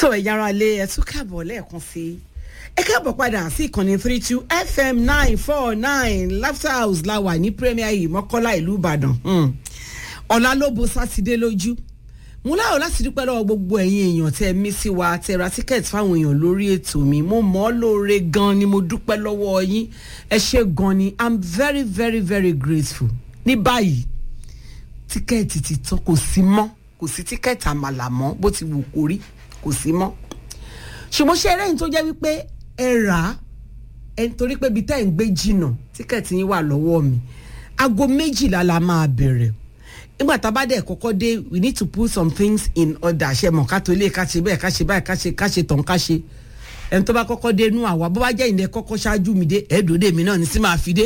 so ẹ̀yà ara lé ẹ̀ tún káàbọ̀ lẹ́ẹ̀kan sí i ẹ káàbọ̀ padà sí ìkànnì three two fm nine four nine laughter house la wà ní premier yìí mọ́kọ́lá ìlú ìbàdàn ọ̀la ló bo sátidé lójú mo láyọ̀ láti dúpẹ́ lọ́wọ́ gbogbo ẹ̀yin èèyàn tẹ́ ẹ mí sí wa tẹ́ ra tíkẹ́ẹ̀tì fáwọn èèyàn lórí ètò mi mo mọ̀ ọ́ lóore gan ni mo dúpẹ́ lọ́wọ́ yín ẹ ṣe gan ni i'm very very very grateful ní báyìí tíkẹ́ẹ̀tì ti tán kò sí mọ́ kò sí tíkẹ́ẹ̀tì àmàlà mọ́ bó ti wù kó rí kò sí mọ́ ṣùgbọ́n ṣe eré yìí tó jẹ́ wípé ẹ rà á ẹ torí pé ibi tẹ́ ẹ̀ ń gbé jìnnà tíkẹ́ẹ̀tì yín wà lọ́wọ́ mi aago méjìlá la máa bẹ̀rẹ̀ nígbà tá a bá dẹ̀ kọ́kọ́ dé we need to put some things in order ṣe mọ̀ ká tó lé ká ṣe bẹ́ẹ̀ ká ṣe báyìí ká ṣe ká ṣe tàn ká ṣe ẹni tó bá kọ́kọ́ dé nú àwa bó bá jẹ́ ìdẹ kọ́kọ́ ṣáájú mi dé ẹ̀ẹ́dòdè mi náà ní sí máa fi dé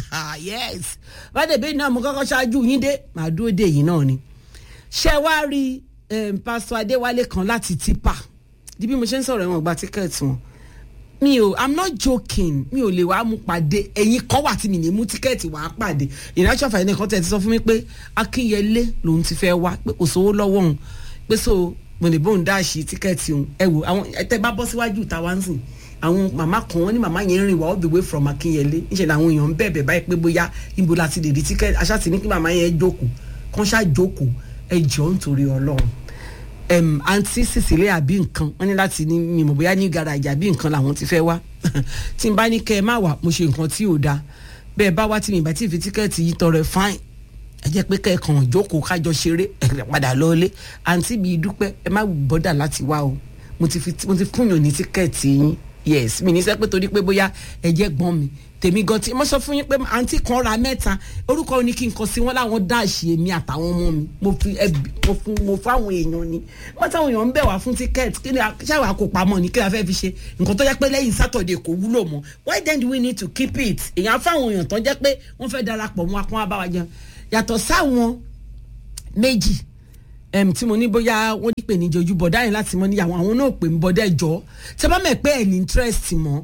yes bá dẹ̀ bẹ́ẹ̀ náà mo kọ́kọ́ ṣáájú yín dé màá dúró dé yìí náà ni ṣé wá rí pásítọ̀ adéwálé kan láti tipa di bí mo ṣe ń sọ̀rọ̀ ẹ̀wọ̀n gba tíkẹ́ẹ̀tì wọn mi ò i'm not joking mi ò lè wá mú pàdé ẹ̀yin kan wà tí mi ní mú tíkẹ́ẹ̀tì wàá pàdé ìrìnàjò àfàìní kan tẹ̀ ti sọ fún mi pé akínyẹlé lòun ti fẹ́ wá pé kò sówó lọ́wọ́ òun pé so mo lè bóun dáàṣì tíkẹ́ẹ̀tì òun ẹ wò àwọn ẹtẹ bá bọ́ síwájú ìta wá ń sìn àwọn màmá kan wọn ní màmá yẹn rìn wá all the way from akínyẹlé níṣẹ́ làwọn èèyàn ń bẹ̀bẹ̀ báyìí pé bóyá ibo la ti lè rí tíkẹ́ẹ̀tì aṣáàtì ní kí màmá yẹn jókòó kán ṣáà jókòó ẹ jọ̀ọ́ nítorí ọlọ́run um, àǹtí Cecilia àbí nǹkan wọn ní láti ní mímọ bóyá ní garaajì àbí nǹkan làwọn ti fẹ́ wá tí n bá ní kẹ́ ẹ má wà mo ṣe nǹkan tí ò dáa bẹ́ẹ̀ bá wá tí mi ìbá tí fi tíkẹ́ẹ̀tì yìí tọrẹ fáìn ẹ jẹ́ pé kẹ́ẹ̀kan jókòó kájọ ṣeré ẹ padà lọ́ọ́lé àǹtí mi dúpẹ́ ẹ má bọ́dà láti wá o mo ti fúnyàn ní tíkẹ́ẹ̀tì yín yes mi ní sẹ́ pé torí pé bóyá ẹ jẹ́ gbọ́n mi tèmi gan tí mo sọ fún yín pé àǹtí kan ra mẹ́ta orúkọ ní kí n kọ sí wọn láwọn dáàṣì èmi àtàwọn ọmọ mi mo fi ẹbí mo fún mo fún àwọn èèyàn ni wọ́n táwọn èèyàn ń bẹ̀ wá fún tíkẹ́ẹ̀tì kí ni ṣáà kó pamọ́ ni kí la fẹ́ fi ṣe nǹkan tó jẹ́ pé lẹ́yìn sátọ̀dẹ̀ kò wúlò mọ́ why then do we need to keep it èèyàn fáwọn èèyàn tó jẹ́ pé wọ́n fẹ́ darapọ̀ mọ́ akọ́n abáwá jẹun yàtọ̀ sáwọn méjì tí mo ní bóyá wọ́n ní pè ní jojú bọ̀dá yẹn láti mọ́ níyàwó àwọn náà pè ń bọ́dá ẹ̀jọ́ tẹ́ bá mẹ̀ pé ẹ̀ ní interest mọ́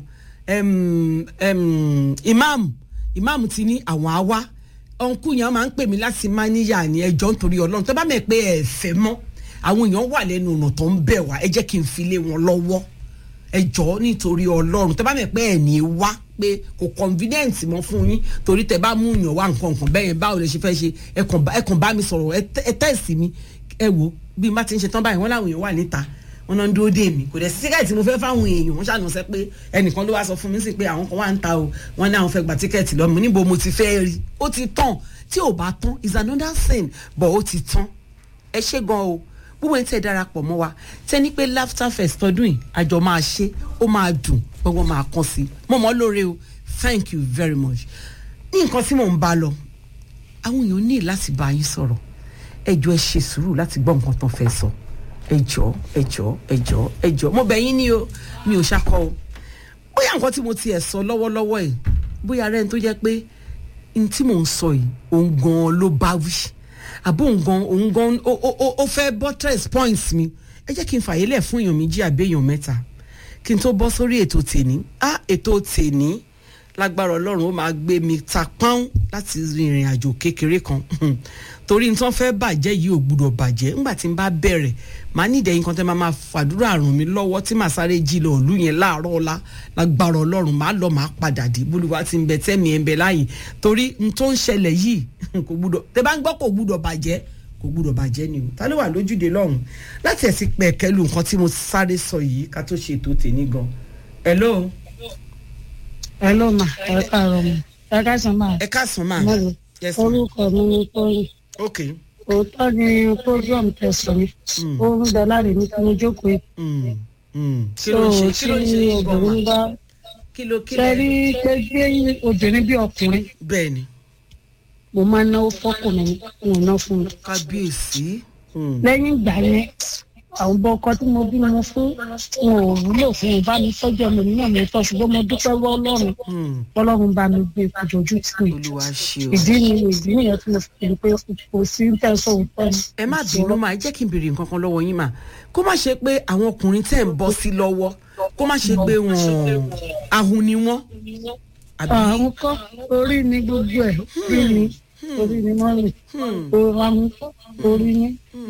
um, um, imam imam ti ní àwọn àwa ọ̀nkú yẹn máa ń pè mí láti máa níyà ní ẹjọ́ nítorí ọlọ́run tó bá mẹ̀ pé ẹ fẹ́ mọ́ àwọn èèyàn wà lẹ́nu ọ̀nà tó ń bẹ̀ wá ẹ jẹ́ kí n fi lé wọn lọ́wọ́ ẹjọ́ nítorí ọlọ́run tó bá mẹ̀ pé ẹ̀ ní wá pé kò convenient mọ́ fún yín torí tẹ bá mú yàn wá nǹkan nǹkan bẹ́ẹ̀ yẹn báwo lè ṣe fẹ́ ṣe ẹ kàn bá mi sọ̀rọ̀ ẹ tẹ̀sí mi ẹ wò bí n bá ti ń ṣe tán báyìí wọ́n láwọn èèyàn wà níta wọn náà ń dúró dé mi kò dẹ̀ sí tíkẹ́ẹ̀tì mo fẹ́ fáwọn èèyàn wọ́n ṣàánú sẹ́ pé ẹnìkan ló wá sọ fún mi sí pé àwọn kan wà ń ta o wọ́n ní àwọn fẹ́ gba tíkẹ́ẹ̀tì lọ́mọ níbo mo ti fẹ́ rí ó ti tán tí ò bá tán is another thing but ó ti tán ẹ ṣe gan o gbogbo ẹni tẹ́ darapọ̀ mọ́ wa tẹ́ ní pé laughter fest tọdún yìí àjọ máa ṣe ó máa dùn gbogbo máa kàn sí mo mọ̀ lóore o thank you very much ní nǹkan tí mò ń bá lọ àwọn èèyàn ní láti bá yín sọ̀rọ̀ ẹ jọ̀ọ́ ẹ ṣe sùúrù láti gbọ́ nǹkan tán fẹ́ sọ. So ẹjọ ẹjọ ẹjọ ẹjọ mo bẹ̀ yín ní o mi ò ṣakọ o bóyá nǹkan tí mo tiẹ̀ sọ lọ́wọ́lọ́wọ́ ẹ̀ bóyá rẹ̀ ń tó jẹ́ pé n tí mò ń sọ yìí òun gan ló bá wí àbó òun gan òun gan ó fẹ́ buttress points mi ẹ jẹ́ kí n fàyè lẹ̀ fún èèyàn méjì àbí èèyàn mẹ́ta kí n tó bọ́ sórí ètò tèní á ètò tèní lágbára ọlọ́run ó máa gbé mi ta pọ́n láti rìnrìn àjò kékeré kan torí n tán fẹ́ bàjẹ́ yìí ò gbúdọ̀ bàjẹ́ ńgbà tí n bá bẹ̀rẹ̀ màá ní ìdẹ́yìn kan tẹ́ máa máa fàdúrà ràn mí lọ́wọ́ tí màá sáré jí lọ òlú yẹn láàárọ̀ ọ̀la lágbára ọlọ́run màá lọ màá padà dé bólúwa ti ń bẹ tẹ́mi ẹ̀ ń bẹ láàyè torí n tó ń ṣẹlẹ̀ yìí kò gbúdọ̀ tẹ́ bá ń gbọ́ kò gbúdọ̀ bàjẹ́ kò gbúdọ̀ bàjẹ́ ni o ta ló wà lójúde lọ́hùn láti ẹ̀sìn pẹ̀kẹ́lu nǹkan tí mo sáré sọ yìí ká tó ṣe ètò tèmi gan hello. hello ma ẹ káàárọ̀ ma ẹ káàsán ma. ẹ káàsán ma. yes ma. orúkọ mi ni tóyìn ok òótọ́ ni program tẹ̀sán mi ó ń bẹ láre ní kí mo jókòó yìí. Mm, mm. kí so ló ń ṣe kí ló ń ṣe tí yín gan ma obìnrin bá kí ló kí ṣe ló rí pé gbé obìnrin bí ọkùnrin bẹ́ẹ̀ ni mo máa ń náwó fọkùnrin mo ná fún mi. kábíyèsí. Mm. lẹ́yìn ìgbà yẹn àwọn ọmọ ọkọ tí mo bí mo fún wọn ò wúlò fún un bá mi tọ́jú ọmọ mi náà mi tọ́ ṣùgbọ́n mo dúpẹ́ wọ́ ọlọ́run Mm. ọlọ́run bá mi gbé ìfojú tì mí. olúwa ṣe o. ìdí ni ìdí nìyẹn tí mo fi pè é pé kò sí ń tẹ̀sán òótọ́ ni. ẹ má bínú máa jẹ́ kí n béèrè nǹkan kan lọ́wọ́ yín mà kó má ṣe pé àwọn ọkùnrin tẹ̀ ń bọ́ sí lọ́wọ́ kó má ṣe pé wọ́n ahun ni wọ́n. àbí àwọn kọ́ orí ni gbogbo ẹ̀ orí ni orí ni wọ́n rìn òun àwọn kọ́ orí ni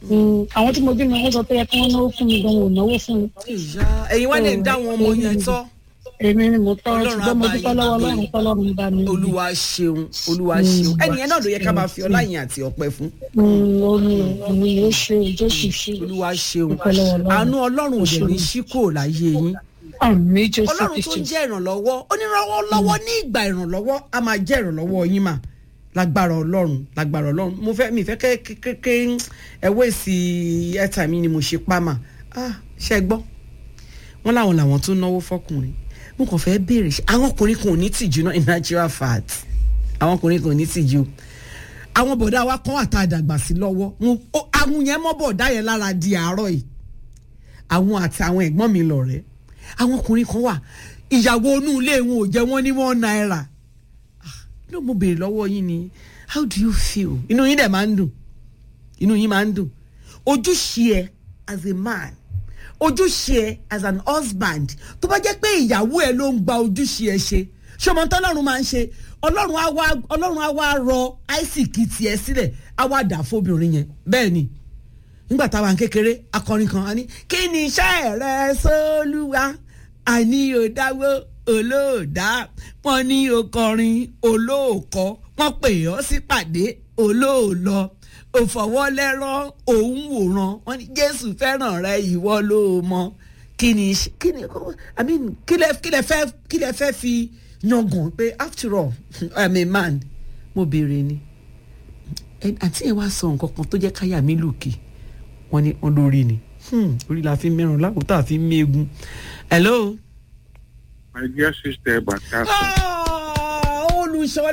Mm, àwọn tí mo bí mi wọ́n sọ pé ẹ kí wọ́n náwó fún mi gan ò náwó fún mi ìyá ẹ̀yin wá lè dá àwọn ọmọ yẹn tọ́ èmi ni mo tọ́ Ọlọ́run ṣùgbọ́n mo á bá dúpẹ́ yín lọ́wọ́ gbé. ọlọ́run tọ́lọ́run bá mi rí. olúwa ṣeun olúwa ṣeun ẹnìyẹn náà ló yẹ ká máa fi ọlá yẹn àti ọpẹ́ fún Mm, omi omi yóò ṣe jésù ṣe olúwa ṣeun Dúpẹ́ lọ́wọ́ Ọlọ́run. àánú ọlọ́run ò dẹ̀ ní ṣí kò láyé yín àmì jésù ọlọ́run tó kristu ń jẹ́ ìrànlọ́wọ́ onírànwọ́ lọ́wọ́ ní ìgbà ìrànlọ́wọ́ a máa jẹ́ ìrànlọ́wọ́ yín mà lágbára ọlọ́run lágbára ọlọ́run mo fẹ́ mi fẹ́ kékeré ẹ̀wọ́ èsì ẹ̀ta mi ni mo ṣe pa mà ah ṣe gbọ́ wọ́n láwọn làwọn tó náwó fọkùnrin mo kàn fẹ́ béèrè ṣe àwọn ọkùnrin kan ò ní tìjú náà in natural fact àwọn ọkùnrin kan ò ní tìjú àwọn bọ̀dá wa kọ́ àtàdàgbà sí lọ́wọ́ Mo- ó- àwọn yẹn mọ́ bọ̀dá yẹn lára di àárọ̀ yìí àwọn àti àwọn ẹ̀gbọ́n mi lọ̀rẹ́ àwọn ọkùnrin kan wà ìyàwó inú ilé wọn ò jẹ́ wọ́n ní one naira Ah, ló mo béèrè lọ́wọ́ yín ni how do you feel inú yín dẹ̀ máa ń dùn inú yín máa ń dùn ojúṣe ẹ as a man ojúṣe ẹ as an husband tó bá jẹ́ pé ìyàwó ẹ ló ń gba ojúṣe ẹ ṣe ṣé ọmọ tó ọlọ́run máa ń ṣe ọlọ́run á wá ọlọ́run á wá rọ àìsíkì tiẹ̀ sílẹ̀ á wá dà fóbìnrin yẹn bẹ́ẹ̀ ni nígbà táwa ń kékeré akọrin kan á ní kí ni iṣẹ́ rẹ sólúwa àní òdáwó olóòdá wọn ní okọrin olóòkọ wọn pè ọ́ sípàdé olóòlọ òfọwọ́lẹ́rán òun wòran wọn ní jésù fẹ́ràn rẹ ìwọ ló mọ kí ni iṣẹ́- kí ni i mean kí lẹ kí lẹ fẹ́ kí lẹ fẹ́ fi yangàn pé after all i'm a man mo béèrè ni ẹ- àǹtí yẹn wá sọ nǹkan kan tó jẹ́ káyà mi lùkì wọ́n ní wọ́n lórí ni Hmm, orí la fi mẹ́ràn lákòótá àfi méegun. hello. My dear sister Bakasa, Ah, olùṣọ́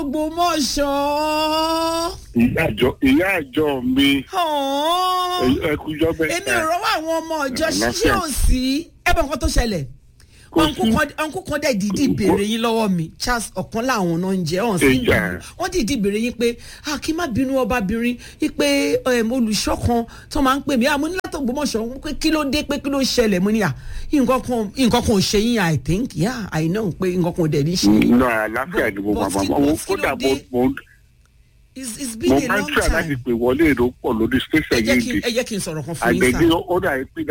látògbómọ̀ṣọ́. ìyá àjọ ìyá àjọ mi Ah, ẹkújọ èmi ò mẹ́ta rọ́wọ́ àwọn ọmọ ọjọ́ Àlàáfíà. ṣíṣe ò sí. ẹ bọ̀ nǹkan tó ṣẹlẹ̀ Kò ọ̀nkú sí. kan- ọ̀nkú kan dẹ̀ dìídì béèrè yín lọ́wọ́ mi Charles ọ̀kan láwọn náà ń jẹ́ ọ̀hún sí ìlú Ìjà. wọ́n dìídì béèrè yín pé a kì í má bínú ọbabìnrin pé em, olùṣọ́ kan tó máa ń pè mí àmọ́ ní látògbómọ̀ṣọ́ pé kí ló dé pé kí ló ṣẹlẹ̀ mo ní à nǹkan kan nǹkan kan ò ṣe yín I think yeah I know pé nǹkan kan ò dẹ̀ ní ṣe yín nínú àlàáfíà ni mo But- máa but máa kí- mo but kí kódà ló mo dé? mo it's it's mo been a máa ń long tíra láti time pè wọlé èrò pọ̀ lórí ẹ station jẹ́ yìí kí di ẹ jẹ́ kí n sọ̀rọ̀ kan fún yín àgbẹ̀dẹ sáà. ó dà pé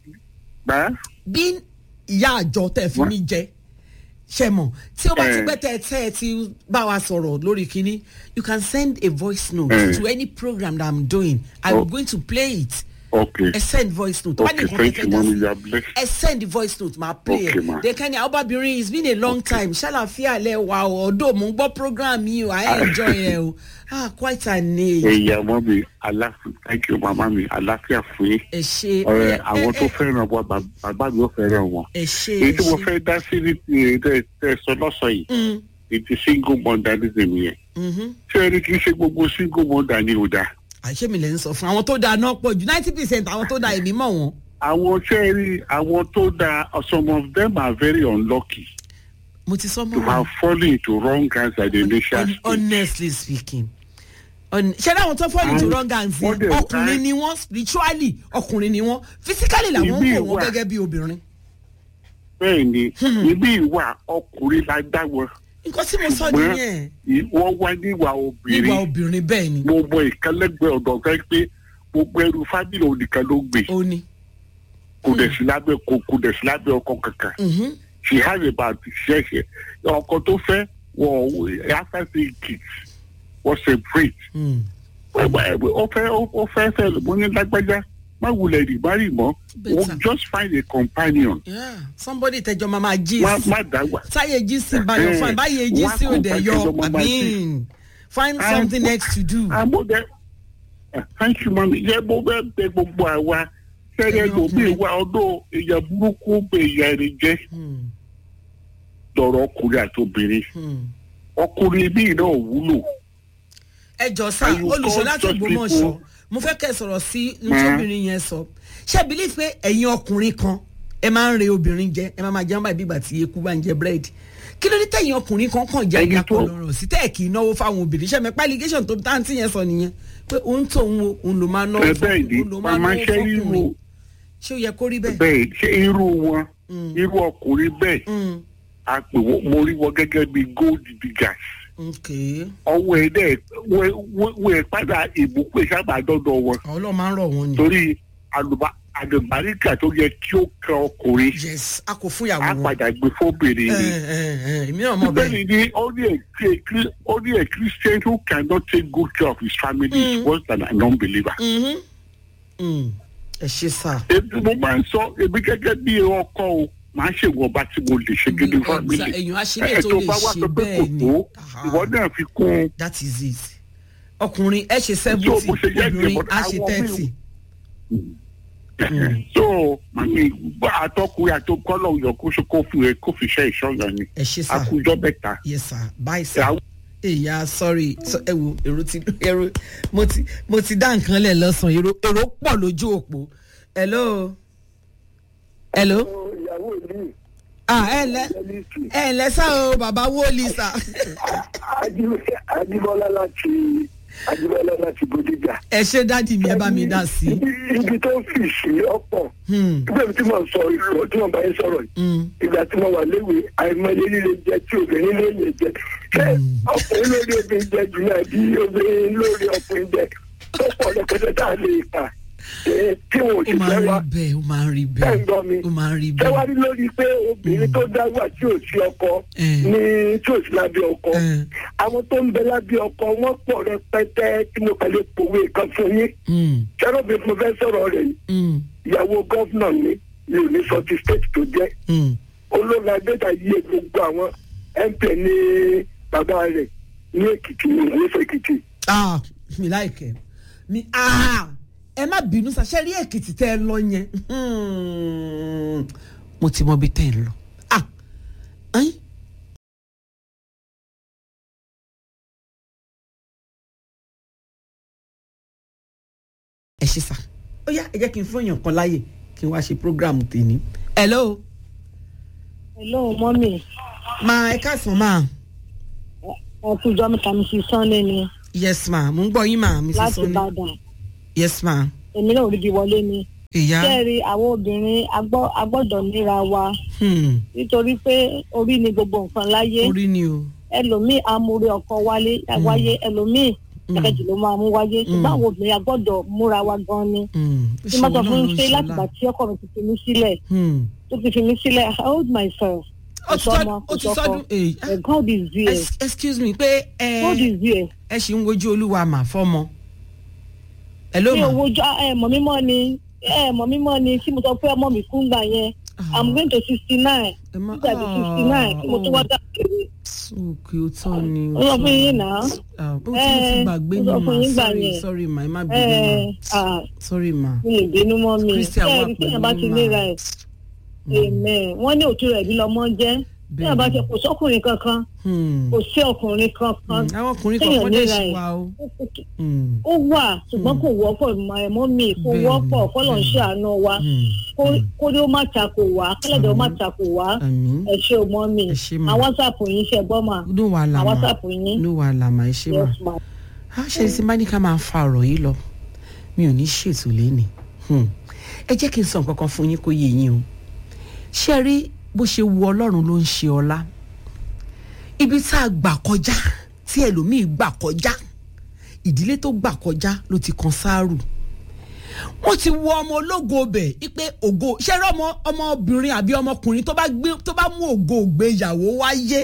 gbà bí ìyá àjọ tẹ fi mí jẹ ṣe mọ tí ó bá ti Eh. pẹ́ tẹ tẹ ẹ ti bá wa sọ̀rọ̀ lórí kínní you can send a voice note Eh. to any program that i'm doing i'm Oh. going to play it ok ẹ send voice note tó bá ní ok nǹkan thank tẹ you fẹ́ dá mami sí you are blessed ẹ send the voice note máa play Okay, ẹ ma. then kẹ́ni ọbabìnrin it's been a long time ṣàlàfíà lẹ wà ó ọdọ mò ń gbọ́ program yìí o i enjoy ẹ o ah quite an age ẹ̀yà mami aláfíà thank you mama mi àlàáfíà fún yín ẹ ṣe ọ̀rẹ́ ẹ- àwọn ẹ- tó fẹ́ràn wọn bàb- bàbá mi ò fẹ́ràn wọn ẹ ṣe èyí ẹ tí mo ṣe fẹ́ dá sí ní ti tẹ tẹ sọ lọ́sọ̀ yìí Mm, ètò single modernism yẹn mhm. ṣé ẹni kì í ṣe gbogbo single mother ni ò dáa àṣé mi lè ń sọ fún àwọn tó dáa náà pọ̀ jù ninety percent àwọn tó dáa èmi mọ̀ wọ́n. àwọn ṣé ẹ rí àwọn tó dáa some of them are very unlucky mo ti sọ to mọ́ have fallen into wrong hands at the initial Hon- stage. honestly speaking Hon- ṣé dáwọn tó fall into And wrong hands wọ́n yẹn dẹ̀- ọkùnrin and- ni wọ́n spiritually ọkùnrin ni wọ́n physically làwọn ń Ìmí wò wọ́n wà. gẹ́gẹ́ bí obìnrin. bẹ́ẹ̀ ni ibi ìwà ọkùnrin la dá wọn nǹkan tí mo sọ ṣùgbọ́n nìyẹn ì- wọ́n wá níwà nígbà obìnrin obìnrin bẹ́ẹ̀ ni mo mọ ìkálẹ́gbẹ̀ẹ́ ọ̀dọ̀ kan pé gbogbo ẹrù fábílì ònìkan ló gbé ó ní. kò dẹ̀ sí lábẹ́ kò kò dẹ̀ sí lábẹ́ ọkọ kankan Mhm. she has about ṣẹ̀ṣẹ̀ ọkọ tó fẹ́ wọ after three kids wọ́n separate Mm. ó fẹ́ ó fẹ́ fẹ́ mo ní lágbájá má wulẹ̀ rí má rí mọ́ Better. just find a companion Yeah. somebody tẹjọ máa máa jí má sí má dáwà. táyé jí sí báyọ̀ Eh, fún báyé jí wá sí òde company yọ tẹjọ máa máa jí. àmín find Ah, something else to do. àmúdẹ thank you mami yẹ mo bẹ bẹ gbogbo àwa sẹrẹ Ẹ̀yin lomi ọkùnrin. wa ọdún èèyàn burúkú bẹ ìyá rẹ jẹ Hmm. lọ́rọ̀ ọkùnrin àti obìnrin Hmm. ọkùnrin bíi náà wúlò ẹ jọ sá And you olùṣọ́ call láti such Ògbómọ̀ṣọ́ people- mo fẹ́ kẹ́ ẹ sọ̀rọ̀ sí Ma. nítòbìnrin yẹn sọ ṣé bílí pé ẹ̀yin ọkùnrin kan ẹ máa ń re obìnrin jẹ ẹ máa máa jẹun báyìí bí ìgbà tí eku bá ń jẹ búrẹ́dì kí ló dé tẹ̀yin ọkùnrin kan kàn jẹ́ Ẹni ìyá tó- kan lọ́rọ̀ sí tẹ́ ẹ̀ kì í náwó fáwọn obìnrin ṣẹ́ mi pa allegation tó táǹtì yẹn sọ nìyẹn pé òun tó òun o òun ló máa náwó ẹ bẹ́ẹ̀ ni òun ló máa màmá náwó ṣe irú fọkùnrin ṣé ó yẹ kó rí bẹ́ẹ̀. bẹ́ẹ̀ ṣe irú wọn Mm. irú ọkùnrin bẹ́ẹ̀ Mm. a pè wọ́n mo rí wọn gẹ́gẹ́ bíi gold diggers ok ọwọ́ ẹ̀ dẹ̀ wọ́n ẹ̀ padà ìbùkún ìsábà dọ́dọ̀ wọn ọlọ́run máa ń rọ̀ wọ́n ni. torí àlùbá àdùnbáríkà tó yẹ kí ó kẹ ọkùnrin yes a kò fún ìyàwó á wọn. padà gbé fóbìnrin ẹ ni. ẹ ẹ èmi náà mọ̀ bẹ́ẹ̀. bẹ́ẹ̀ni ni only a Chri- only a Christian who cannot take good care of his family is worse than a non-believer. Mhm. Mm. ẹ ṣe sá. Èmi mo máa ń sọ èmi gẹ́gẹ́ bí ọkọ o máa ń ṣèwọ̀nba tí mo lè ṣe gidi family. èèyàn á ṣe lè Ẹ tó tó lè bá wá ṣe sọ pé kò bẹ́ẹ̀ ni. tó Aha. ìwọ náà fi kún un. that is it. ọkùnrin ẹ ṣe So, seventy bó ṣe jẹ́ obìnrin ìjọba á ṣe àwọn thirty. so màmí àtọkùnrin àtọkọlọ yọ kó ṣe kó fi kó fi ṣe ìṣọyàn ni ẹ ṣe sá. àkùjọ bẹ́ta. yes sir bye sir. Ìyàwó- èyà sorry so, ẹ wo èrò ti èrò mo ti mo ti dá nǹkan lẹ̀ lọ́sàn-án èrò èrò pọ̀ lójú òpó hello hello ìyàwó mi ah ẹ ǹlẹ́ ẹlẹ́sì ẹ ǹlẹ́ sá o bàbá wọlé sá ajíbọ́lá láti ajíbọ́lá láti bòdìjà. ẹ ṣe dádì mi ẹ bá mi dá sí i. Ibi- ibi tó fi sí ọ̀pọ̀ Hmm, nígbà tí mo sọ ìlú tí mo bá yín sọ̀rọ̀ yìí hmm. ìgbà tí mo wà léwe àìmọye líle jẹ tí obìnrin lè lè jẹ ṣé ọkùnrin lórí obìnrin jẹ jù náà bí obìnrin lórí ọkùnrin jẹ tó pọ̀ lọ́pẹ́tẹ́ tá a lè kà ẹ, tí wọn ò ó sì máa fẹ́ ń rí wa bẹ́ẹ̀ ó máa ń rí ẹ̀ ń bẹ́ẹ̀ gbọ́ mi ó máa ń rí ṣé wá bẹ́ẹ̀. rí lórí pé obìnrin tó dáwà tí ò sí ọkọ Mm. ní tí ò sí lábẹ́ ọkọ Mm. àwọn tó ń bẹ lábẹ́ ọkọ wọ́n pọ̀ rẹpẹtẹ tí mo kàn lè pòwe kan fún yín Hmm, ṣẹ́rọ̀bì mo fẹ́ sọ̀rọ̀ rẹ̀ yìí hmm, ìyàwó gọ́fúnà mi mi ò ní sọ ti state tó jẹ́ hmm. olóògùn adéta yíyẹ gbogbo àwọn mp ní bàbá rẹ̀ ní èkìtì ní ìwé èkìtì ah mi láìkẹ́ mi ah ẹ má bínú sá ṣe rí èkìtì tẹ́ ẹ lọ yẹn Hmm, mo ti mọ ibi tẹ́ ẹ lọ ah ẹ̀yin. ẹ ṣe sá ó yá ẹ jẹ́ kí n fún èèyàn kan láàyè kí n wá ṣe program tèmi. hello hello mọ́mì ma ẹ káàsán ma ẹ kú jọ́ mẹ́ta mi sí sunday ni yes ma mo ń gbọ́ yín ma mi sì láti sọ ní ìbàdàn yes ma èmi náà ò rí bí wọlé ni. ìyá kẹ́rì àwọn obìnrin agbọ́- agbọ́dọ̀ níra wa hmm, nítorí pé orí ni gbogbo nǹkan láyé orí ni o. ẹlòmíì amúre ọkọ wálé wáyé ẹlòmíì ẹ̀kẹ́jì ló máa mú wáyé ṣùgbọ́n àwọn obìnrin agbọ́dọ̀ múra wa gan ni. Hmm, ó tí ṣe mo sọ òun fún náà un ló pé ń láti ṣọlá. gbà tí ọkọ mi ti fi mí sílẹ̀ Hmm. tó ti fi mí sílẹ̀ I hold myself. ó ti sọdún ó ti sọdún èyí Eh, God is there Ex- excuse me pé God ẹ is there. ẹ ṣì ń wojú olúwa mà fọmọ. hello mi ma ò wojú ẹ mọ̀ mímọ́ ni ẹ mọ̀ mímọ́ ni tí mo sọ pé ọmọ mi kú gbà yẹn I'm going to sixty nine ẹ má nígbà tí sixty nine tí mo tún wá dákẹ́ òkè ó tọ́ ni ó sọ fún yín náà. Ah, ó ti mo ti Eh, gbàgbé ó mi sọ fún ma yín gbà sorry yẹn. sorry ma ẹ má ẹ bínú ma ah sorry ma. mi ò bínú mọ́ mi Christian wà ẹ rí téèyàn bá pẹ̀lú ti mà. léra ẹ̀ amen wọ́n ní òtún rẹ̀ bí lọ́mọ jẹ́ téèyàn bá ti kò sọ́kùnrin kankan Hmm. kò sí ọkùnrin kankan Hmm, àwọn ọkùnrin téèyàn kọ̀ọ̀kan dẹ̀ léra ṣì ẹ̀. wà o. Hmm. ó wà ṣùgbọ́n kò wọ́pọ̀ ẹ̀mọ́ mi kò Bẹ́ẹ̀ni, wọ́pọ̀ kọ́lọ̀ ń bẹ́ẹ̀ni. ṣàánú wa Hmm. kó- kó ní ó má takò wá kẹ́lẹ́dẹ̀ ó má takò wá àmín ẹ ṣe o mọ́ mi Ẹ ṣé mà. àwọn whatsapp yín ṣe gbọ́ mà ló wà àwọn lámà whatsapp yín ló wà lámà ẹ ṣé ma. yes ma. a ṣe ti máa ní ká máa fa ọ̀rọ̀ yìí lọ mi ò ní ṣètò lẹ́nì ẹ jẹ́ kí n sọ nǹkan kan fún yín kó yé yín o ṣé ẹ rí bó ṣe wu ọlọ́run ló ń ṣe ọlá ibi tá a gbà kọjá tí ẹlòmíì gbà kọjá ìdílé tó gbà kọjá ló ti kan sáárù wọ́n ti wọ ọmọ ológo bẹ̀ ipe ògo ṣé ẹ rí ọmọ ọmọbìnrin àbí ọmọkùnrin tó bá gbé tó bá mú ògo ògbéyàwó wáyé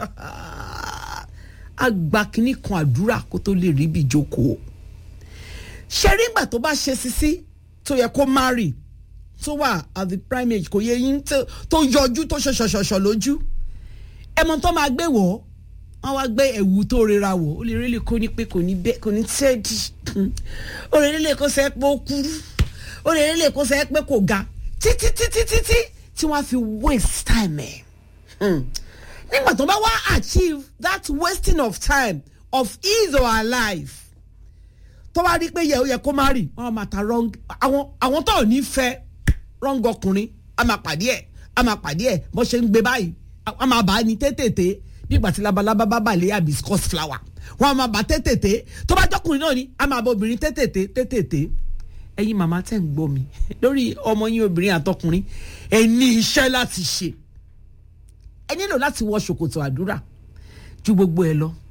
a gba kinní kan àdúrà kó tó lè rí ibi ìjókòó ṣe rí ìgbà tó bá ṣe sisi tó yẹ kó marry tó wà at the prime age kò yẹ yín tó- tó yọjú tó ṣọṣọṣọṣọ lójú ẹmọ tó máa gbé wọ̀ wọ́n wá gbé ẹ̀wù tó rira wọ̀ ó lè rí lè kó ní pé kò ní bẹ́ kò ní tẹ́ẹ̀dì ó lè rí lè kó sẹ́ pé ó kúrú ó lè rí lè kó sẹ́ pé kò ga títí títí títí tí wọ́n á fi waste time ẹ̀. Hmm nígbà tó bá wá achieve that wasting of time of his or her life tó bá rí pé yẹ ó yẹ kó má rì wọn máa ta wrong àwọn àwọn tó ò ní fẹ́ wrong ọkùnrin a máa pàdé ẹ̀ a máa pàdé ẹ̀ bó ṣe ń gbé báyìí a máa bá a ní tètè bí ìgbà tí labalábá bá balẹ̀ yà biscuit flower wọn a máa bá tètè tó bá jọkùnrin náà ni a máa bá obìnrin tètè tètè ẹ̀yin màmá tẹ̀ ń gbọ́ mi lórí ọmọ yín obìnrin àtọkùnrin ẹ ní iṣẹ́ láti ṣe ẹ nílò láti wọ ṣòkòtò àdúrà ju gbogbo ẹ lọ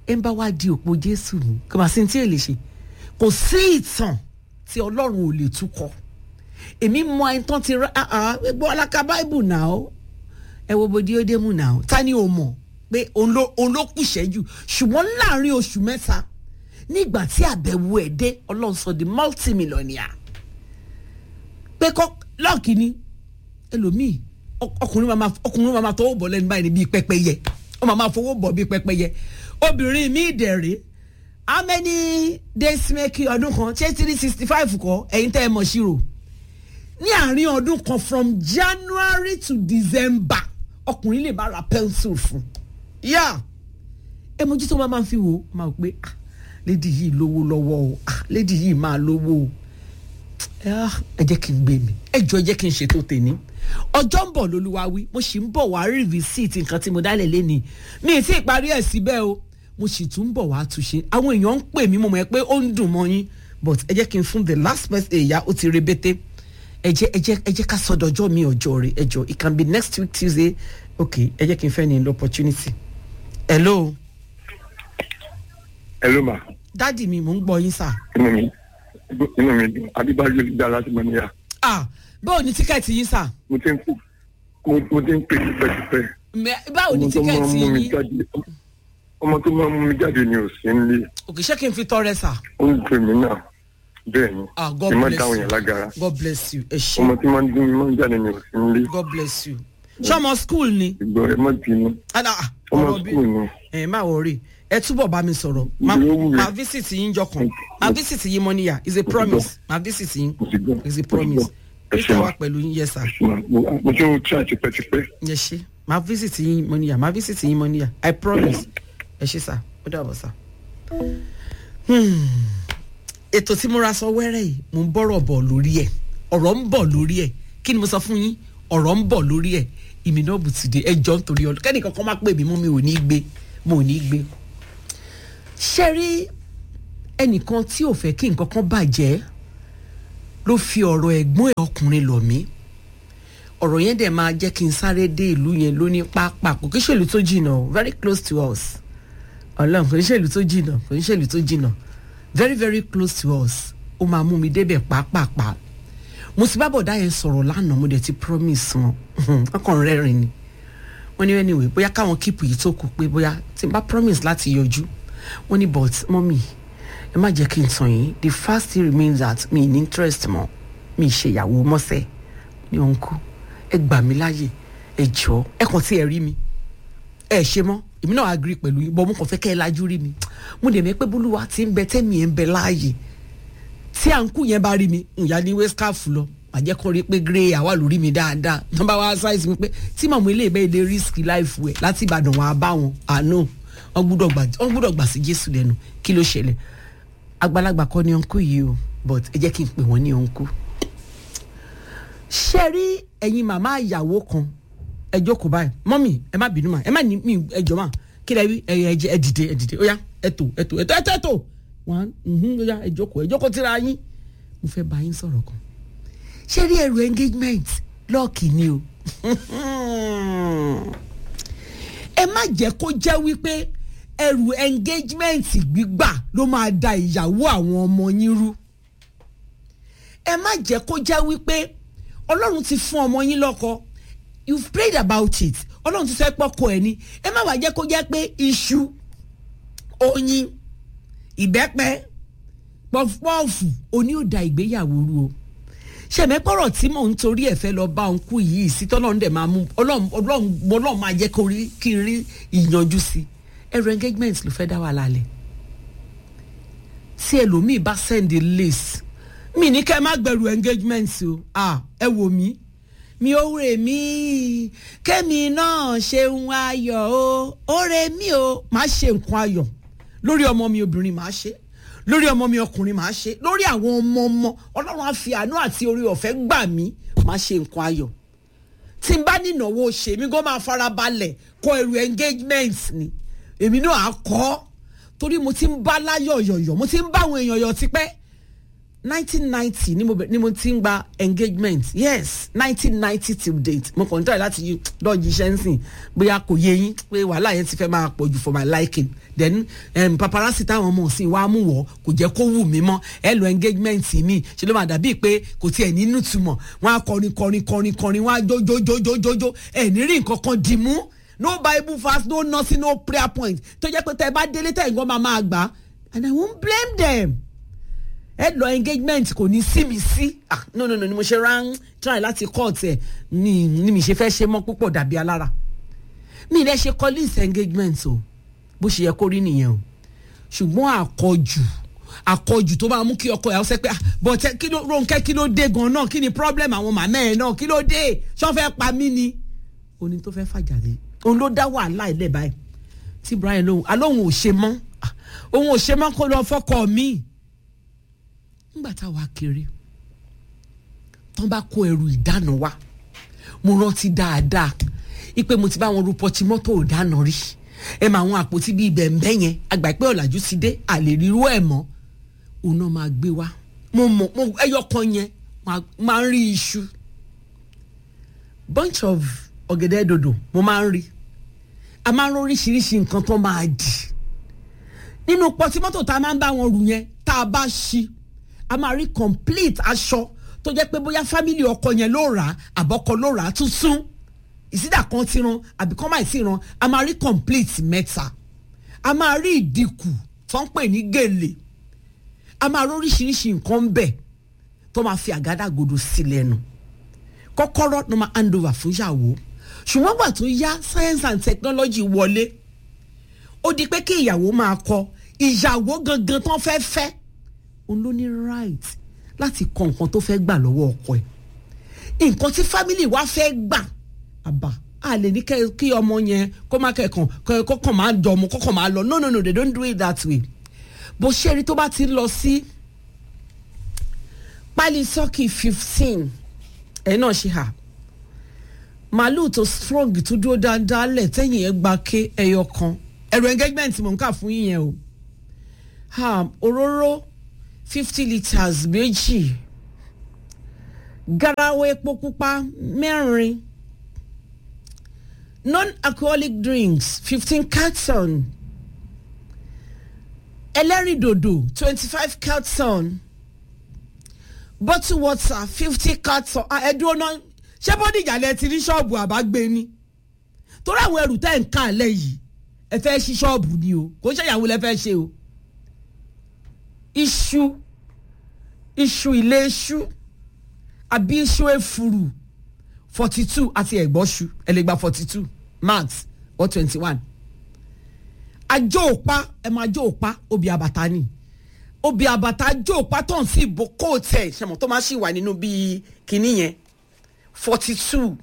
ẹ ń bá wá di òpó jésù mú kò má sí ní tí èlè ṣe kò sí ìtàn tí ọlọ́run ò lè túkọ̀ èmi mọ ẹni tán ti rá gbọ́ aláka báìbù náà ó ẹ wo bodi ó dé mú náà ó ta ni o mọ̀ pé òun ló òun ló kù ṣẹ́jú ṣùgbọ́n láàrin oṣù mẹ́ta nígbà tí àbẹ̀wò ẹ̀ dé ọlọ́run sọ di multimillionaire pé kọ́ lọ́ọ̀kì ni ẹlòmíì ọk- ọkùnrin máa ma ọkùnrin máa ma tọwọ́ bọ̀ lẹ́nu báyìí ní bíi pẹ́pẹ́yẹ ó máa ma fọwọ́ bọ̀ bíi pẹ́pẹ́yẹ obìnrin mi dẹ̀rẹ̀ how many days make ọdún kan ṣé three sixty five kọ́ ẹ̀yin tẹ́ ẹ mọ̀ ṣírò ní àárín ọdún kan from january to december ọkùnrin lè bá ra pencil fún yá ẹ mojú tó máa máa fi wò ó máa wò pé ah lady yìí lówó lọ́wọ́ o ah lady yìí máa lówó o Ah, ẹ jẹ́ kí n gbé mi ẹ jọ ẹ jẹ́ kí n ṣètò tèmi ọjọ́ ń bọ̀ lolúwa wí mo sì ń bọ̀ wá rí rìsíìtì nǹkan tí mo dálẹ̀ lẹ́ni mi ì tí ì parí ẹ̀ síbẹ̀ o mo sì tún ń bọ̀ wá túnṣe àwọn èèyàn ń pè mí mo mọ̀ ẹ́ pé ó ń dùn mọ́ yín but ẹ jẹ́ kí n fún the last person èyà ó ti rebete ẹ jẹ́ ẹ jẹ́ ẹ jẹ́ ká sọdọ̀jọ́ mi ọjọ́ rẹ̀ ẹ jọ it can be next week tuesday okay ẹ jẹ́ kí n fẹ́ ní opportunity hello hello ma dádì mi mò ń gbọ́ yín sà inú mi inú mi dùn adébáyé dá láti mọ níyà ah báwo ni tíkẹ́ẹ̀tì yín sà mo ti ń pè mo mo ti ń pè tipẹ́tipẹ́ Mẹ- báwo ni ọmọ tó máa ń tíkẹ́ẹ̀tì mú mi yín jáde ọmọ tó máa ń mú mi jáde ni ò sí nílé òkè ṣé kí n fi tọrẹ sà. ó ń pè mí náà bẹ́ẹ̀ ni ah god ẹ má bless dáhùn you yẹn lágara god bless you ẹ ọmọ ṣe tí máa ń dún mi máa ń jáde ni ò sí nílé god bless you ṣọmọ school ni ìgbọ́ ẹ má bínú Ah, ah, ọmọ ọ̀rọ̀ bí skul ni ẹ má wọrí ẹ túbọ̀ bá mi sọ̀rọ̀ Ma- Ìgbé owó rẹ̀. ma visit yín jọkàn ma visit yín mọ́níyà is a promise ma visit yín mo ti gbọ́ is a mo ti promise gbọ́ ẹ ṣe peter ma wà pẹ̀lú yín yes sir Ma- mo mo ti ń try tipẹ́tipẹ́ ẹ ṣe ma visit yín mọ́níyà ma visit yín mọ́níyà i promise ẹ ṣe sà ó dàbọ̀ sà. Hmm. ètò tí mo ra sọ wẹ́rẹ́ yìí mo ń bọ̀rọ̀ bọ̀ lórí ẹ̀ ọ̀rọ̀ ń bọ̀ lórí ẹ̀ kí ni mo sọ fún yín ọ̀rọ̀ ń bọ̀ lórí ẹ̀ ìmìnà bùtùdé ẹ jọ nítorí ọdún kẹ́nìkan kan má pè mí mú mi ò ní gbé mo ò ní gbé. ṣé rí ẹnìkan tí ò fẹ́ kí nǹkan kan bàjẹ́ ló fi ọ̀rọ̀ ẹ̀gbọ́n ẹ̀ ọkùnrin lọ̀ mí ọ̀rọ̀ yẹn dẹ̀ máa jẹ́ kí n sáré dé ìlú yẹn lóní pápá kò kí ṣèlú tó jìnnà o very close to us ọlọ́run kò ní ṣèlú tó jìnnà kò ní ṣèlú tó jìnnà very very close to us ó máa mú mi débẹ̀ pàápàá mo ti bá bọ̀dá yẹn sọ̀rọ̀ lánàá mo dẹ̀ ti promise wọn ọkàn rẹ́rìn ni wọ́n ní anyway bóyá káwọn kíìpù yìí tó kù pé bóyá tí n bá promise láti yọjú wọ́n ní but mọ́mì ẹ má jẹ́ kí n tàn yín the first thing remains that mi ní interest mọ́ mi ṣe ìyàwó mọ́sẹ̀ ní òǹkú ẹ gbà mí láàyè ẹ jọ ẹ kàn tí ẹ rí mi ẹ ṣe mọ́ èmi náà agree pẹ̀lú yín bọ́ mo kàn fẹ́ kẹ́ ẹ lajú rí mi mo dẹ̀ mẹ́ pé bólúwa ti ń bẹ tẹ́mi ẹ̀ ń bẹ láàyè tí à ń kú yẹn bá rí mi ìyá ní wescaf lọ àjẹ́ kọ́ rí pé grey àwa lórí mi dáadáa nọ́mbà wa ṣáìsì mi pé tí màmú ilé ìbẹ́ ilé risk life ẹ̀ láti ìbàdàn wà á bá wọn àánú wọn gbúdọ̀ gbà wọn gbúdọ̀ gbà sí jésù lẹ́nu kí ló ṣẹlẹ̀ àgbàlagbà kọ́ ni ọ̀nkú yìí o but ẹ jẹ́ kí n pè wọ́n ní ọ̀nkú. ṣé rí ẹ̀yin màmá ìyàwó kan ẹ jókòó báyìí mọ́mì ẹ má bínú mà ẹ má ní mi ẹ jọ mà kí lẹ wí ẹ ẹ jẹ ẹ dìde ẹ dìde ó yá ẹ tò ẹ tò ẹ tò ẹ tò ẹ tò wọn ó yá ẹ jókòó ẹ jókòó tíra yín mo fẹ́ bá yín sọ̀rọ̀ kan ṣé rí ẹrù engagement lọ́ọ̀kì ni o ẹ má jẹ́ kó jẹ́ wípé ẹrù engagement gbígbà ló máa da ìyàwó àwọn ọmọ yín rú ẹ má jẹ́ kó jẹ́ wípé ọlọ́run ti fún ọmọ yín lọ́kọ you've prayed about it ọlọ́run ti sọ pé ọkọ ẹ̀ ni ẹ má wàá jẹ́ kó jẹ́ pé iṣu oyin ìbẹ́pẹ pọfupọ́ọ̀fù oní ò da ìgbéyàwó rú o ṣèmẹ́pọ̀rọ̀ tí mò ń torí ẹ̀ fẹ́ lọ bá òun kú yìí sí tọ́lọ́run dẹ̀ máa mú ọlọ́run ọlọ́run ọlọ́run máa jẹ́ kó rí kí n rí ìyanjú sí ẹrù engagement ló fẹ́ dá wà lálẹ́ tí ẹlòmíì bá send a list mi ní kẹ́ ẹ má gbẹrù engagement o ah ẹ wò mí mi ò rè mí kẹ́mi náà ṣeun ayọ̀ o ó rè mí o má ṣe nǹkan ayọ̀ lórí ọmọ mi obìnrin má ṣe lórí ọmọ mi ọkùnrin máa ṣe lórí àwọn ọmọ ọmọ ọlọ́run á fi àánú àti orí ọ̀fẹ́ gbà mí máa ṣe nǹkan ayọ̀ tí n bá nínáwó ṣe mí kó máa fara balẹ̀ kọ ẹrù engagement ni èmi náà á kọ́ torí mo ti ń bá láyọ̀ yọ̀yọ̀ mo ti ń bá àwọn èèyàn yọ̀ tipẹ́ nineteen ninety ni mo bẹ- ni mo ti ń gba engagement yes nineteen ninety till date mo kàn ń tọ́lẹ̀ láti yí- lọ́ọ̀jì iṣẹ́ ń sìn bóyá kò yé yín pé wàhálà yẹn ti fẹ́ máa pọ̀ jù for my liking then um, paparazzi táwọn ọmọ òsìn wa mú wọ̀ kò jẹ́ kó wù mí mọ́ ẹ lo engagement mi ṣe ló máa dàbí pé kò tiẹ̀ nínú túmọ̀ wọ́n á kọrin kọrin kọrin kọrin wọ́n á jó jó jó jó jó jó ẹ̀ ní rí nǹkan kan dì mú no bible fast no nothing no prayer point tó jẹ́ pé tẹ́ ẹ bá délé tẹ́ ẹ̀ ń gbọ́ máa máa gbà and i won't blame them ẹ lọ engagement kò ní sí mi sí ah no no no ni mo ṣe rán try láti court ẹ ni ni mi ṣe fẹ́ ṣe mọ́ púpọ̀ dàbí alára mi lẹ ṣe collins engagement o bó ṣe yẹ kó rí nìyẹn o ṣùgbọ́n àkọjù àkọjù tó máa mú kí ọkọ ìyàwó sẹ pé ah bọ̀tẹ́ kí ló Rónkẹ́ kí ló dé gan náà kí ni problem àwọn màmá ẹ̀ náà kí ló dé ṣọ́ fẹ́ pa mí ni oní tó fẹ́ fàjà lé òun ló dá wàhálà ilẹ̀ báyìí tí Brian lóhùn alóhùn ò ṣe mọ́ ah, òun ò ṣe mọ́ kó lọ fọ́kọ mi nígbà táwa kéré tán bá kó ẹrù ìdáná wa mo rántí dáadáa ipe mo ti bá wọn ru pọtí mọ́tò ìdáná rí ẹ máa wọn àpótí bíi bẹ̀m̀bẹ́ yẹn àgbà pé ọ̀làjú ti dé àlè rírú ẹ̀ mọ́ òun náà máa gbé wa mo mọ̀ mo ẹyọ kan yẹn máa- máa ń rí iṣu bunch of ọ̀gẹ̀dẹ̀ dòdò mo máa ń rí a máa ń rí oríṣiríṣi nǹkan tó máa dì nínú pọtí mọ́tò tá a máa ń bá wọn rù yẹn tá a bá ṣí a máa rí complete aṣọ tó jẹ́ pé bóyá fámìlì ọkọ yẹn ló rà á àbọ̀kọ ló rà á tuntun ìsídà kan ti ran àbí kan máa ti ran a máa rí complete mẹ́ta a máa rí ìdínkù tó ń pè ní gèlè a máa rí oríṣiríṣi nǹkan ń bẹ̀ tó máa fi àgádágodo sí lẹ́nu kọ́kọ́rọ́ ló máa hand over fún ìyàwó ṣùgbọ́n gbà tó yá science and technology wọlé ó di pé kí ìyàwó máa kọ ìyàwó gangan tán fẹ́ fẹ́ òun ló ní right láti kọ nǹkan tó fẹ́ gbà lọ́wọ́ ọkọ ẹ̀ nǹkan tí family wa fẹ́ gbà àbá a lè ní kẹ́- kí ọmọ yẹn kó má kẹ̀kàn kó kàn máa jọ ọmọ kó kàn máa lọ no no no they don't do it that way bó ṣe rí tó bá ti lọ sí pálí sọ́ọ̀kì fifteen ẹ̀ náà ṣe hà màálù tó strong tó dúró dáadáa lẹ̀ tẹ́yìn ẹ̀ gba ké ẹyọ kan ẹ̀rọ engagement mò ń kà fún yín yẹn o ha òróró fifty litres méjì garawa epo pupa mẹ́rin non-alcoholic drinks fifteen carton ẹlẹ́rìndòdò twenty five carton bottle water fifty carton ah, ẹ̀dùn ọ̀nà ṣé bódìjà lẹ ti rí ṣọ́ọ̀bù àbágbé ni torí àwọn ẹrù tẹ́ ń kà lẹ̀ yìí ẹ fẹ́ ṣí ṣọ́ọ̀bù ni o kò ń ṣèyàwó lẹ fẹ́ ṣe o iṣu iṣu ilé iṣu àbí iṣu efuru forty two àti ẹ̀gbọ́ṣu ẹ lè gba forty two max or twenty one ajó òpá ẹ máa jó òpá obì àbàtà ni obì àbàtà ajó òpá tó ń sí ìbò kóòtù ẹ̀ ṣẹ̀mọ̀ tó máa ṣì wà nínú bíi kinní yẹn forty two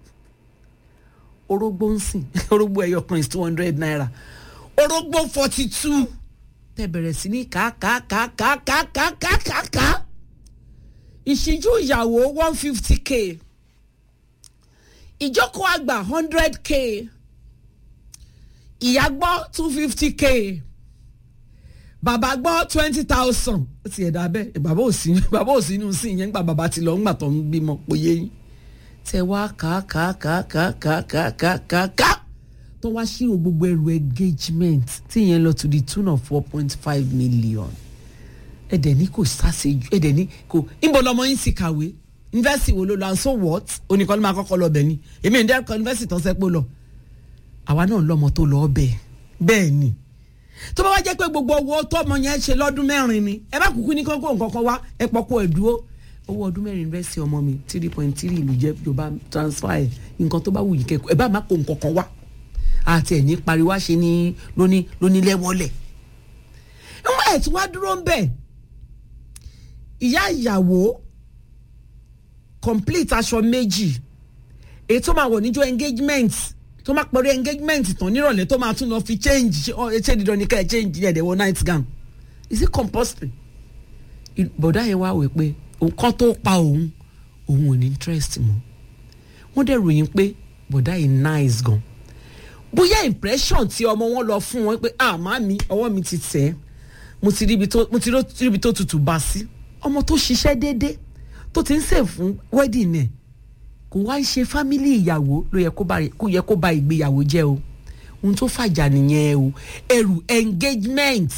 orógbó ń sìn orógbó ẹyọ kan is two hundred naira orógbó forty two tẹ bẹ̀rẹ̀ sí ní kàákàákàákàákàákàá ìṣíjú ìyàwó one fifty k ìjókòó àgbà hundred k ìyá gbọ́ two fifty k bàbá gbọ́ twenty thousand ó ti ẹ̀dá bẹ́ẹ̀ bàbá ò sí bàbá ò sí inú sí ìyẹn nígbà bàbá ti lọ ńgbà tó ń bímọ pòye yín tẹ wá kàákàákàákàákàákàá tó wá ṣírò gbogbo ẹrù engagement tí ìyẹn lọ to the tune of four point five million ẹ̀dẹ̀ ní kò sáṣejù ẹ̀dẹ̀ ní kò níbo lọmọ yín sì kàwé yunifásitì wo ló lọ and so what oníkan ló máa kọ́kọ́ lọ bẹ̀ ni èmi ò ní dẹ́kọ̀ yunifásitì tó ń sẹ́pọ̀ lọ àwa náà lọ́mọ tó lọ bẹ̀ bẹ́ẹ̀ ni tó bá wá jẹ́ pé gbogbo owó tọ́mọ yẹn ṣe lọ́dún mẹ́rin ni ẹ bá kúkú ní kókó nǹkan kan wá ẹ pọ́kó ẹ̀ dúró owó ọdún mẹ́rin yunifásitì ọmọ mi three point three ìlú jẹ́ yorùbá transfer ẹ̀ nǹkan tó bá wù yín kẹ́kọ̀ọ́ ẹ bá má kó nǹkan kan wá àti ẹ̀ ní pariwo ṣe ní lóní lónílẹ́wọ́lẹ̀ ńgbà ẹ̀ tí wàá dúró ń bẹ̀ ìyá ìyàwó complete aṣọ méjì èyí tó máa wọ̀ níjọ́ engagement tó máa pẹ̀lú engagement tán nírọ̀lẹ́ tó máa tún lọ fi change ṣe ọ ṣe dídán ní ká ẹ change yẹn dẹ̀wọ̀ night gown is it compulsory I- bọ̀dá yẹn wá wẹ̀ pé nǹkan tó pa òun òun ò ní interest mọ́ wọ́n dẹ̀ ròyìn pé bọ̀dá yìí nice gan bóyá impression tí ọmọ wọn lọ fún wọn pé ah màmí ọwọ́ mi ti tẹ̀ ẹ́ mo ti ríbi tó mo ti rí- ríbi tó tutù bá sí ọmọ tó ṣiṣẹ́ déédéé tó ti ń sè fún wedding ẹ̀ kò wá ń ṣe fámílì ìyàwó ló yẹ kó bá kó yẹ kó bá ìgbéyàwó jẹ́ o ohun tó fàjà nìyẹn o ẹrù engagement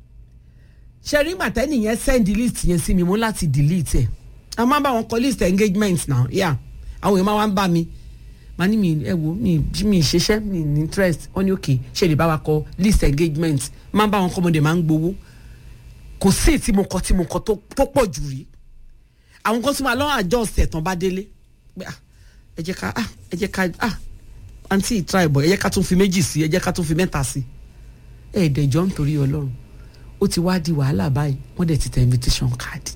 ṣẹ̀rí màtẹ́nì yẹn send list yẹn sí mi mo láti delete ẹ̀ a máa ń bá wọn kọ list engagement náà yà àwọn èèyàn máa wá ń bá mi màá ní mi ẹ wo mi mi ṣiṣẹ́ mi ní interest wọ́n ní òkè ṣe lè bá wa kọ list engagement máa ń bá wọn kọ́ ọmọdé máa ń gbowó kò sí tí mo kọ tí mo kọ tó pọ̀ jù rí àwọn kan tún máa lọ́wọ́ àjọ ọ̀sẹ̀ tán bá délé pé ah ẹ jẹ́ ká ah ẹ jẹ́ ká ah àǹtí ìtura ìbọ̀ ẹ jẹ́ ká tún fi méjì sí ẹ jẹ́ ká tún fi mẹ́ta sí ẹ ẹ̀dẹ̀jọ́ nítorí ọlọ́run ó ti wá di wàhálà báyìí wọ́n dẹ̀ ti tẹ invitation card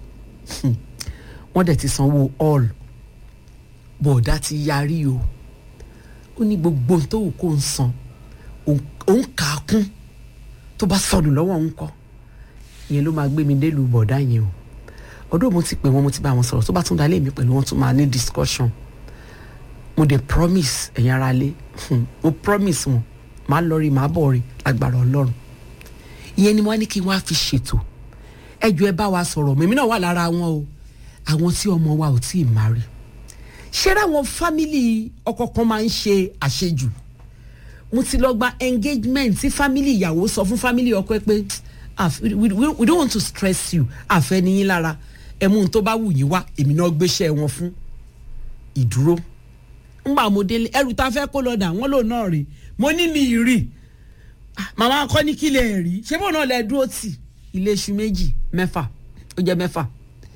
wọ́n dẹ̀ ti sanwó all bọ̀ọ̀dá ti yarí o ó ní gbogbo tó wù kó ń san òun kà á kún tó bá sọnù lọ́wọ́ òun kọ́ ìyẹn ló máa gbé mi délùú bọ̀ọ̀dá yẹn o ọdún mo ti pè wọn mo ti bá wọn sọ̀rọ̀ tó bá tún dalé mi pẹ̀lú wọn tún máa ní discussion mo dey promise ẹ̀yin ara lé mo promise wọn màá lọ rí màá bọ̀ rí agbára ọlọ́run ìyẹn ni wọ́n á ní kí wọ́n á fi ṣètò ẹjọ́ ẹ bá wa sọ̀rọ̀ mímí náà wà lára wọn o àwọn tí ọmọ wa ò tí ì má rí ṣé ráwọn fámìlì ọkọ kan máa ń ṣe àṣejù mo ti lọ gba engagement tí fámìlì ìyàwó sọ fún fámìlì ọkọ ẹ pé we we don't want to stress you àfẹ́ níyín lára ẹ̀mú tó bá wù yín wá èmi náà gbéṣẹ́ wọn fún ìdúró ngbà mo délé ẹrù tá a fẹ́ kó lọ dà wọ́n lò náà rí mo ní mi rí màmá akọ́ ní kí lè rí ṣé bóun náà lẹ dúró tì ilé iṣu méjì mẹ́fà ó jẹ́ mẹ́fà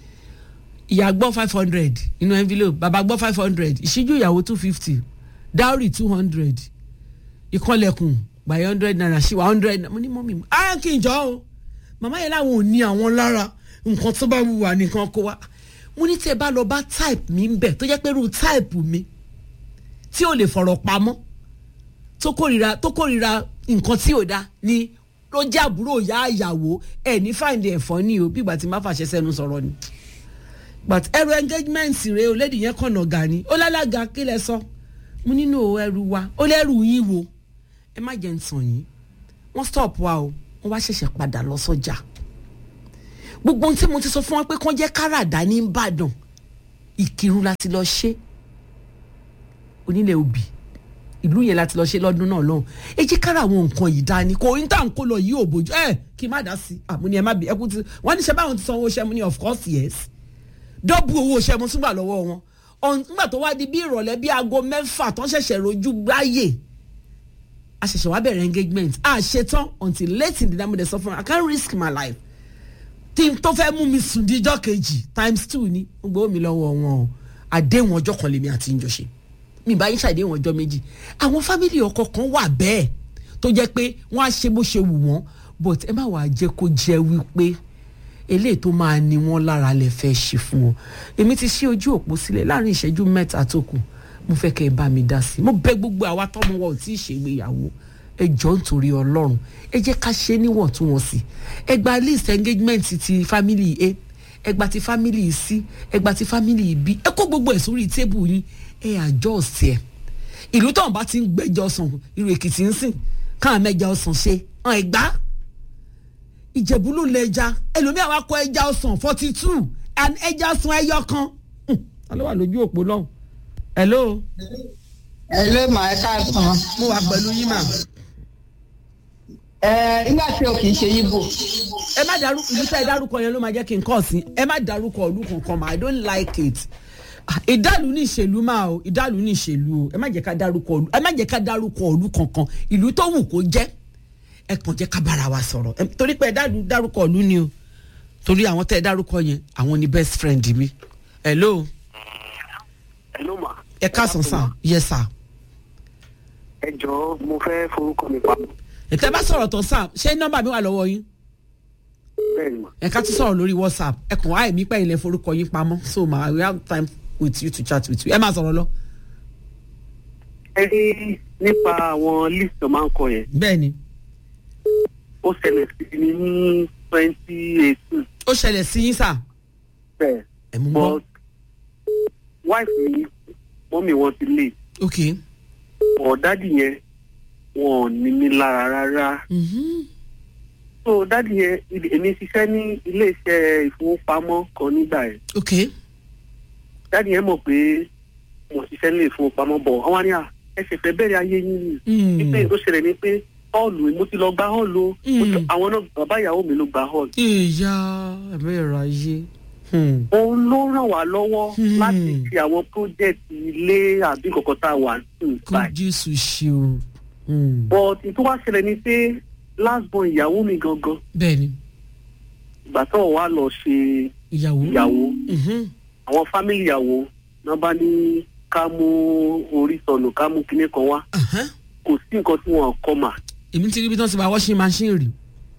ìyá gbọ́ five hundred inú envelope bàbá gbọ́ five hundred ìṣíjú ìyàwó two fifty dowry two hundred ìkọlẹ̀kùn by hundred naira ṣì wà hundred mo ní mọ́mí mi ah kí n jọ o màmá yẹn láwọn ò ní àwọn lára nǹkan tó bá wù wá nìkan kó wá mo ní tí ẹ bá lọ bá type mi ń bẹ̀ tó jẹ́ pé irú type mi tí ò lè fọ̀rọ̀ pamọ́ tó kórìíra tó kórìíra nǹkan tí ò da ni ló jẹ́ àbúrò ìyá ìyàwó ẹ̀ ní fáìndì ẹ̀fọ́ ni o bí ìgbà tí má fàṣẹ sẹ́nu sọ̀rọ̀ ni but ẹrù engagement rẹ o lady yẹn kànnà ga ni ó lálága kí lẹ sọ mo nínú ẹrù wa ó lẹ́rù yín wo ẹ má jẹ́ ń tàn yín wọ́n stop wa o wọ́n wá ṣẹ̀ṣẹ̀ padà lọ sọ́jà gbogbo ohun tí mo ti sọ fún wọn pé kán jẹ́ káràdá ní ìbàdàn ìkírun láti lọ ṣe onílẹ̀ òbí ìlú yẹn láti lọ ṣe lọ́dún náà lọ́hùn ẹ jẹ́ kára àwọn nǹkan yìí dání kò ní tà ń kó lọ yìí ò bójú ẹ kí n má dá sí i àmúni ẹ má bí ẹkú ti wọ́n ní ṣe báwọn ti sanwó ṣẹ́ mu ní of course yes dọ́bù owó ṣẹ́ mu túngbà lọ́wọ́ wọn nígbà tó wá di bí ìrọ̀lẹ́ bí aago mẹ́fà tó ń ṣẹ̀ṣẹ̀ rojú gbáyè a ṣẹ̀ṣẹ̀ wá bẹ̀rẹ̀ engagement a ṣetán until late in the night mo dẹ̀ sọ fún mi I can't risk my life tí n tó fẹ́ mú mi sùn díjọ́ kejì times two ni ó gbowó mi lọ́wọ́ wọn o àdéhùn ọjọ́ kan lèmi àti ìjọ ṣe mi bá yín ṣàdéhùn ọjọ́ méjì àwọn fámìlì ọkọ kan wà bẹ́ẹ̀ tó jẹ́ pé wọ́n á ṣe bó ṣe wù wọ́n but ẹ má wàá jẹ́ kó jẹ́ wípé eléyìí tó máa ní wọ́n lára lè fẹ́ ṣe fún wọn èmi ti ṣí ojú òpó sílẹ̀ láàrin ìṣẹ́jú mẹ́ta tó kù mo fẹ́ kẹ́ ẹ bá mi dá sí i mo bẹ̀ gbogbo àwa tọ́mọ wa ò tí ì ṣègbéyàwó ẹ jọ nítorí ọlọ́run ẹ jẹ́ ká ṣe níwọ̀ntúnwọ̀nsì ẹ gba list engagement ti family a ẹ gba ti family c ẹ gba ti family b ẹ kó gbogbo ẹ̀ sórí tébù yín ẹ àjọ ọ̀sẹ̀ ẹ̀ ìlú tóun bá ti ń gbẹ́jọ ọ̀sán irú èkìtì ń sìn káwọn mẹ́ja ọ̀sán ṣe hàn ẹ̀ gbá ìjẹ̀bú ló lẹ ẹja ẹlòmíà wá kọ ẹja ọ̀sán forty two and ẹja ọ̀sán ẹyọ kan alo wà lójú òpó lọ́hùn hello. hello mà ẹ káàsán. mo wà pẹ̀lú yín mà. ẹ nígbà tí o kì í ṣe yíbò. ẹ má dárúkọ ìlú tẹ́ ẹ dárúkọ yẹn ló máa jẹ́ kí n kọ́ sí ẹ má dárúkọ ìlú kankan mà i don't like it ìdálù ní ìṣèlú máa o ìdálù ní ìṣèlú o ẹ má jẹ́ ká dárúkọ ìlú ẹ má jẹ́ ká dárúkọ ìlú kankan ìlú tó wù kó jẹ́ ẹ kàn jẹ́ ká bára wa sọ̀rọ̀ torí pé ẹ dárúkọ ìlú ni o torí àwọn tẹ́ ẹ dárúkọ yẹn àwọn ni best friend mi hello. hello ma. ẹ káàsán sàn yes sir. ẹ jọ̀ọ́ mo fẹ́ forúkọ mi pamọ́. ètò ẹ bá sọ̀rọ̀ tán sàn ṣé nọ́mbà mi wà lọ́wọ́ yín bẹ́ẹ̀ni ma. ẹ ká tún sọ̀rọ̀ lórí whatsapp ẹ kàn wá ẹ̀mí pẹ̀yìn lẹ forúkọ yín pamọ́ so ma we have time with you to chat with you ẹ máa sọ̀rọ̀ lọ. ẹ rí nípa àwọn list tó máa ń kọ yẹn bẹ́ẹ̀ ni ó ṣẹlẹ̀ sí mi ní twenty eighteen ó ṣẹlẹ̀ sí yín sà bẹ́ẹ̀ ẹ̀ mú gbọ́ but wife mi mọ́mì wọn ti lè ok ọ̀ dádì yẹn wọn ò ní mi lára rárá mhm, so dáàdi yẹn ibi- èmi ṣiṣẹ́ ní iléeṣẹ́ ìfowópamọ́ kan nígbà yẹn ok dáàdi yẹn mọ̀ pé mo ṣiṣẹ́ ní ìfowópamọ́ bọ̀ àwọn àníyàn ẹ ṣe fẹ́ bẹ̀rẹ̀ ayé yín ni Hmm. wípé ó ṣẹlẹ̀ ní pé họ́ọ̀lù mo ti lọ gba họ́ọ̀lù o. Mo ti- Mm. àwọn náà bàbá ìyàwó mi ló gba họ́ọ̀lù. ìyá ẹ̀mí ẹ̀rọ ayé. Hmm. òun ló ràn wá lọ́wọ́ Hmm. láti ṣe àwọn pírójẹ́tì ilé àbí kọ̀ọ̀kan tá a wà ní kó báyìí. jésù ṣe o. Hmm. but tó wá ṣẹlẹ̀ ni pé last born ìyàwó mi gangan bẹ́ẹ̀ni ìgbà tó wà lọ ṣe ìyàwó. ìyàwó Mhm. àwọn fámìlì ìyàwó náà bá ní ká mú orí sọnù ká mú kinní kan wá Aha. kò sí nǹkan tí wọn kọ mà. èmi ti rí bí wọ́n ti bá washing machine rí.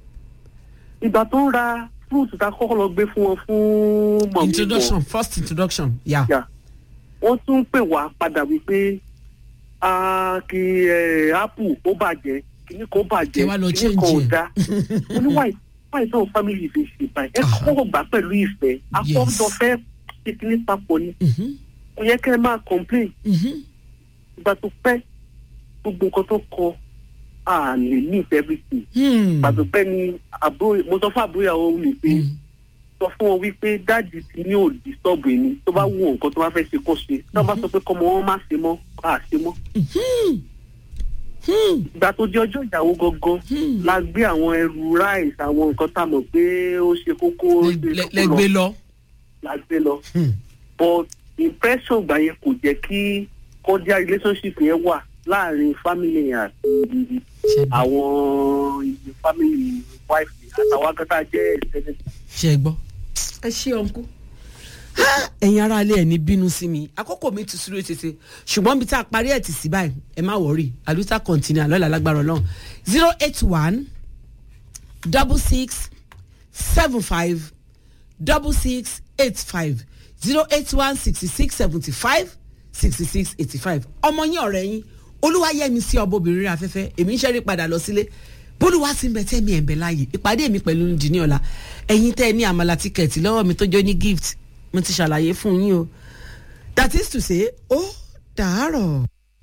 ìgbà tó ń ra fruit tá a kọ́kọ́ lọ gbé fún wọn fún mọ̀mí introduction first introduction ya. Yeah. wọ́n tún pè wá padà wípé ah, kí eh, apple ó bàjẹ́ kíní kan ó bàjẹ́ Ẹ wá lọ kíní kan ò change ẹ̀. dá mo ní wáyé wáyé táwọn family fi ṣe báyìí ẹ kọ́kọ́ gbà pẹ̀lú ìfẹ́ akọ́jọ fẹ́ ṣe kíní papọ̀ ni Mhm. kò yẹ kẹ́ ẹ máa complain Mhm. ìgbà tó pẹ́ gbogbo nǹkan tó kọ a lè meet everything Hmm. ìgbà tó pẹ́ ni àbúrò mo sọ fún àbúrò ìyàwó mi pé Hmm. sọ fún wọn wípé dáàdì tí ní ò disturb ẹni tó bá wù nǹkan tó bá fẹ́ ṣe kó ṣe tó bá sọ pé kọ́mọ wọn má ṣe mọ́ á ṣe mọ́. Hmm. Hmm. ìgbà tó di ọjọ́ ìyàwó gangan Hmm. la gbé àwọn ẹrù rice àwọn nǹkan tá a mọ̀ pé ó ṣe kókó ó ṣe Lẹ- kókó lẹgbẹ lọ. la gbé lọ. Hmm. but impression gbà yẹn kò jẹ́ kí cordial relationship yẹn wà láàrin family yẹn àti Ṣé- àwọn family wife àtàwọn akẹ́kọ̀ọ́ jẹ́ extended ṣe gbọ́. ẹ ṣe ọ̀nkú. ẹ̀yin ará ilé ẹ̀ ní bínú sí mi àkókò mi ti súré tètè ṣùgbọ́n bí tá a parí ẹ̀ tì sí báyìí ẹ má wọ̀rí àlùtà kọ̀ǹtínà lọ́la lágbára ọlọ́run zero eight one double six seven five double six eight five zero eight one sixty six seventy five sixty six eighty five ọmọ yín ọ̀rẹ́ yín olúwayẹmi sí ọbọbìnrin rẹ afẹ́fẹ́ èmi ń ṣẹ́rí padà lọ sílé bólúwa sí ń bẹ tẹ́mi ẹ̀ ń bẹ láàyè ìpàdé mi pẹ̀lú ní ọ̀la ẹ̀yin tẹ́ ẹ ní àmàlà tíkẹ̀tì lọ́wọ́ mi tó jọ ní gift mo ti ṣàlàyé fún yín o that is to say ó dàárọ̀.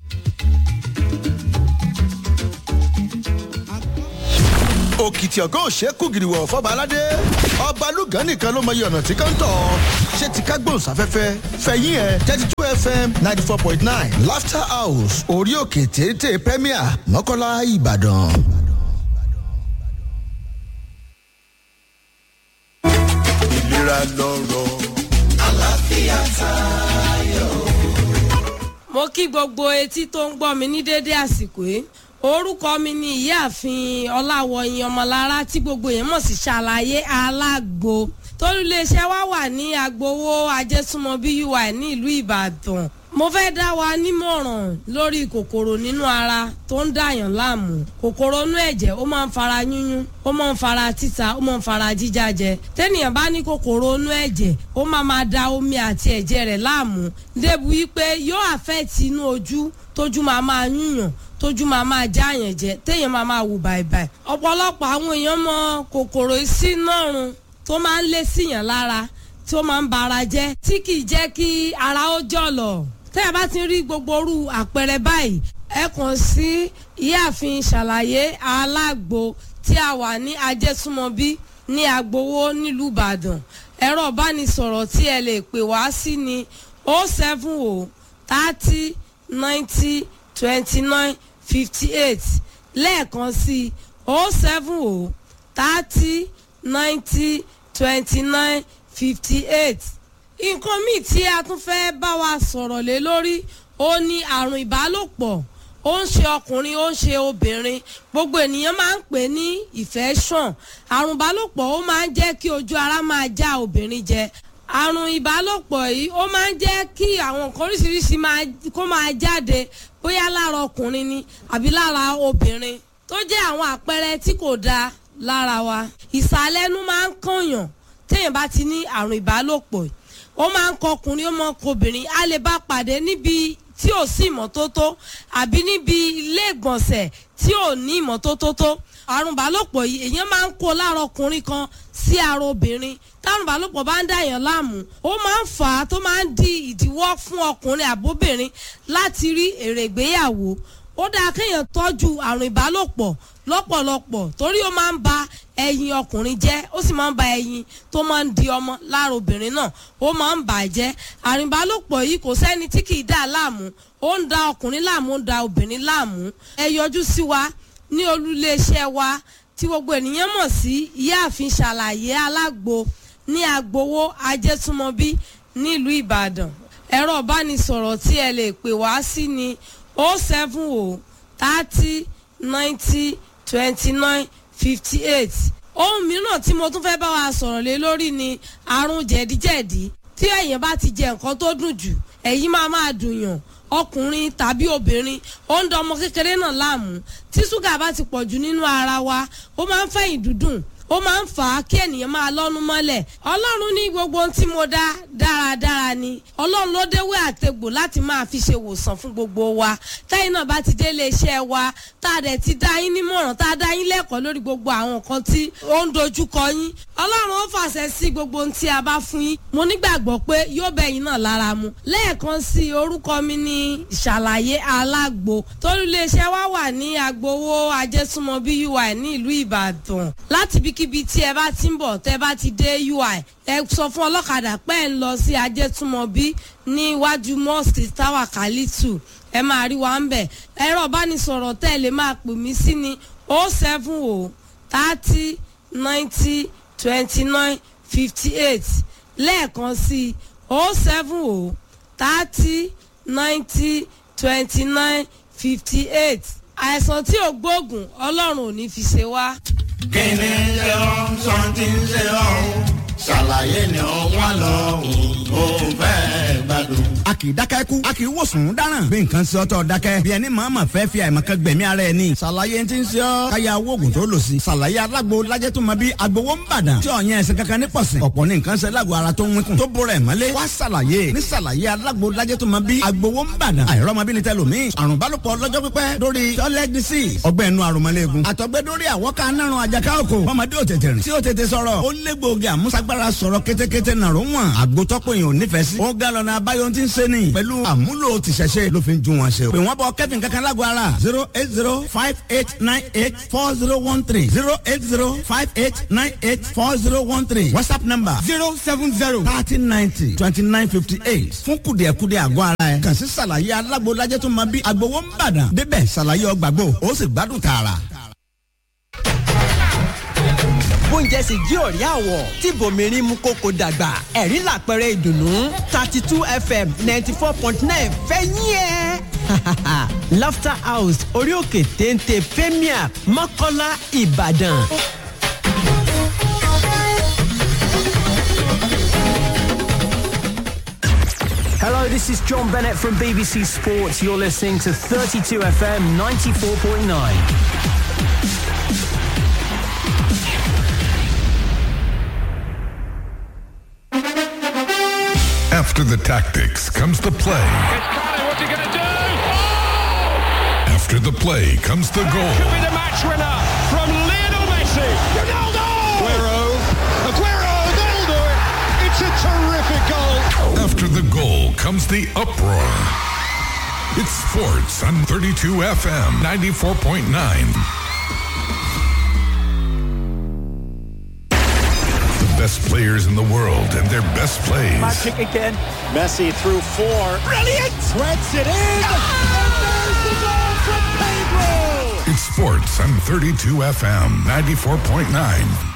òkìtì ọ̀gá òṣèkú gìrìwọ̀ fọba aládé ọba lùgán nìkan ló mọyì ọ̀nà tí kan tọ̀ ṣé ti ká gbóhùnsáfẹ́fẹ́ fẹ̀yìn ẹ̀ thirty two fm ninety four point nine laughter house orí òkè téńté premier mọ́kànlá ìbàdàn. ìlera lọ́rọ̀. mo kí gbogbo etí tó ń gbọ́ mi ní dédé àsìkò yìí orúkọ mi ni ìyáàfin ọláwọyìn ọmọlára tí gbogbo yẹn mọ̀ sí ṣàlàyé alágbo tólúléeṣẹ́ wa wà ní agbowó ajésúnmọ́bí ui ní ìlú ìbàdàn mo fẹ́ dá wa nímọ̀ràn lórí kòkòrò nínú ara tó ń dàyàn láàmú kòkòrò inú ẹ̀jẹ̀ ó máa ń fara yúnyún ó máa ń fara títa ó máa ń fara jíjájẹ tẹ́nìyàn bá ní kòkòrò inú ẹ̀jẹ̀ ó máa máa da omi àti ẹ̀jẹ̀ rẹ̀ láàmú débi wípé yóò àfẹ́ẹ̀tì inú ojú tójú máa máa yúnyàn tójú máa máa jáàyàn jẹ téèyàn máa máa wù bàìbàì ọ̀pọ̀lọpọ̀ àwọn èèyàn mọ kòkòrò sínárun tó máa ń lé síyàn lára tó máa ń bara jẹ́ tí kì í jẹ́ kí ara ó jọ̀lọ̀ tẹ́ ẹ bá ti rí gbogbo orú àpẹẹrẹ báyìí ẹ kàn sí ìyáàfin ṣàlàyé alágbo tí a wà ní ajẹ́súnmọ́bí ní agbowó nílùú ìbàdàn ẹ̀rọ ìbánisọ̀rọ̀ tí ẹ lè pè wá sí ni o seven o thirty ninety twenty nine fifty eight lẹ́ẹ̀kan sí o seven o thirty ninety twenty nine fifty eight nǹkan míì tí a tún fẹ́ bá wa sọ̀rọ̀ lé lórí ó ní àrùn ìbálòpọ̀ ó ń ṣe ọkùnrin ó ń ṣe obìnrin gbogbo ènìyàn máa ń pè ní infection àrùn ìbálòpọ̀ ó máa ń jẹ́ kí ojú ara máa já obìnrin jẹ àrùn ìbálòpọ̀ yìí ó máa ń jẹ́ kí àwọn nǹkan oríṣiríṣi máa kó máa jáde bóyá lára ọkùnrin ni àbí lára obìnrin tó jẹ́ àwọn àpẹẹrẹ tí kò dáa lára wa ìsàlẹ̀nu máa ń kànyàn téèyàn bá ti ní àrùn ìbálòpọ̀ yìí ó máa ń kọ ọkùnrin ó máa ń kọ obìnrin a lè bá pàdé níbi tí ò sí ìmọ́tótó àbí níbi ilé ìgbọ̀nsẹ̀ tí ò ní ìmọ́tótó tó àrùn ìbálòpọ̀ yìí èèyàn máa ń kó lára ọkùnrin kan sí ara obìnrin tárùn ìbálòpọ̀ bá ń dà yàn láàmú ó máa ń fà á tó máa ń di ìdíwọ́ fún ọkùnrin àbóbìnrin láti rí èrè ìgbéyàwó ó dáa kéèyàn tọ́jú àrùn ìbálòpọ̀ lọ́pọ̀lọpọ̀ torí ó máa ń ba ẹyin ọkùnrin jẹ́ ó sì máa ń ba ẹyin tó máa ń di ọmọ lára obìnrin náà ó máa ń bà á jẹ́ àrìnbálòpọ̀ yìí kò sẹ́ni tí kì í dà láàmú ó ń da ọkùnrin láàmú ó ń da obìnrin láàmú ẹ yọjú sí wa ní olúléeṣẹ́ wa tí gbogbo ènìyàn mọ̀ sí ìyáàfin ṣàlàyé alágbo ní agbowó ajẹ́túmọ̀bí nílùú ìbàdàn ẹ̀rọ ìbánisọ̀rọ̀ tí ẹ lè pè wá sí ni o seven o thirty ninety twenty nine fifty eight ohun mìíràn tí mo tún fẹ́ bá wa sọ̀rọ̀ lé lórí ni àrùn jẹ̀díjẹ̀dí tí èèyàn bá ti jẹ nǹkan tó dùn jù ẹ̀yìn máa máa dùn yàn ọkùnrin tàbí obìnrin ó ń da ọmọ kékeré náà láàmú tí ṣúgà bá ti pọ̀ jù nínú ara wa ó máa ń fẹ̀yìn dúdùn ó máa ń fà á kí ènìyàn máa lọ́nu mọ́lẹ̀ ọlọ́run ní gbogbo ohun tí mo dá dáradára ni ọlọ́run ló déwé àtegbò láti máa fi ṣe wòsàn fún gbogbo wa táyìn náà bá ti dé iléeṣẹ́ wa tá a dẹ̀ ti dá yín nímọ̀ràn tá a dá yín lẹ́kọ̀ọ́ lórí gbogbo àwọn nǹkan tí ó ń dojúkọ yín ọlọ́run ó fàṣẹ sí gbogbo ohun tí a bá fún yín mo nígbàgbọ́ pé yóò bẹ̀ yín náà lára mu lẹ́ẹ̀kan sí orúkọ mi ní ìṣàlàyé alágbo torí iléeṣẹ́ wa wà ní agbowó ajẹ́súnmọ́ bí ui ní ìlú ìbàdàn láti ibikíbi tí ẹ bá ti ń bọ̀ tẹ́ bá ti dé ui ẹ sọ fún ọlọ́kadà pé ẹ ń lọ sí ajẹ́túmọ̀bí ní iwájú mosque tower kalitu ẹ máa rí wa ń bẹ̀ ẹ̀rọ ìbánisọ̀rọ̀ tẹ́ ẹ lè máa pè mí sí ni o seven o thirty ninety twenty nine fifty eight lẹ́ẹ̀kan sí o seven o thirty ninety twenty nine fifty eight àìsàn tí ò gbóògùn ọlọ́run ò ní fi ṣe wá. kíni ṣe ọ́ sọ́ńtì ń ṣe ọ́ ṣàlàyé ni ó wà lọ́hùn ó fẹ́ gbádùn. a kì í dákẹ́ kú a kì í wòsàn dáràn bí nǹkan ṣe ọ́tọ̀ dákẹ́ bí ẹni màmá fẹ́ fi àìmọ̀kan gbẹ̀mí ara ẹ̀ ní. ṣàlàyé ti ń ṣe ọ́ káyà oògùn tó lò sí. ṣàlàyé alágbo lajẹ́ tó ma bí agbowó ń bàdàn tí ọ̀yàn ẹ̀sìn kankan ní pọ̀sìn. ọ̀pọ̀ ní nǹkan ṣe lágbo ara tó ń wínkùn tó bóra ẹ̀ mọ́lé. wá ṣàlàyé ní ṣàlàyé alágbo lajẹ́ tó ma bí agbowó ń bàdàn. àìrọ́mọbìnrin tẹ lómi. àrùn bálòpọ̀ lọ́jọ́ pípẹ́ lórí toilet disease. ọgbẹ́ inú àrùnmọ́lẹ́gùn. àtọ̀gbẹ́ lórí àwọ̀ká nárun àjàká òkò. ọmọdé ò tètè rìn. tí ó tètè sọ̀rọ̀. ó lé gbòógì àmúṣagbára sọ̀rọ̀ kétékété nàró wọn. àgbótọ́pọ̀ èèyàn ò nífẹ̀ẹ́ sí. ó ga lọ́nà abáyọ ti ń ṣe ni. pẹ̀lú àmúlò tìṣẹ̀ṣe ló fi ń ju wọn ṣe. pè wọ́n bọ kẹ́fìn kankan lágbo ara. zero eight zero five eight nine eight four zero one three zero eight zero five eight nine eight four zero one three whatsapp number zero seven zero thirty ninety twenty nine fifty eight fún kùdìẹ̀kudì àgọ́ ara ẹ̀. kàn sí ṣàlàyé alágbo lajẹ́ tó máa bí agbowó ń bàdàn. débẹ̀ ṣàlàyé ọgbàgbọ́ ó sì gbádùn tààrà bóúnjẹ sì jí òrí àwọ̀ tí bòmírín mú kókó dàgbà ẹ̀rí làpẹrẹ ìdùnnú thirty two fm ninety four point nine fẹ́yìn ẹ̀. laughter house orí òkè téńté premier mọ́kọ́lá ìbàdàn. Hello, this is John Bennett from BBC Sports. You're listening to 32 FM 94.9. After the tactics comes the play. What's he going to do? After the play comes the goal. Could be the match winner from Lionel Messi. Ronaldo! Aguero. Aguero, that'll do it. It's a terrific goal. After the goal comes the uproar. It's sports on 32 FM 94.9. The best players in the world and their best plays. Magic again. Messi through four. Brilliant! Threads it in. And there's the goal from Pedro. It's sports on 32 FM 94.9.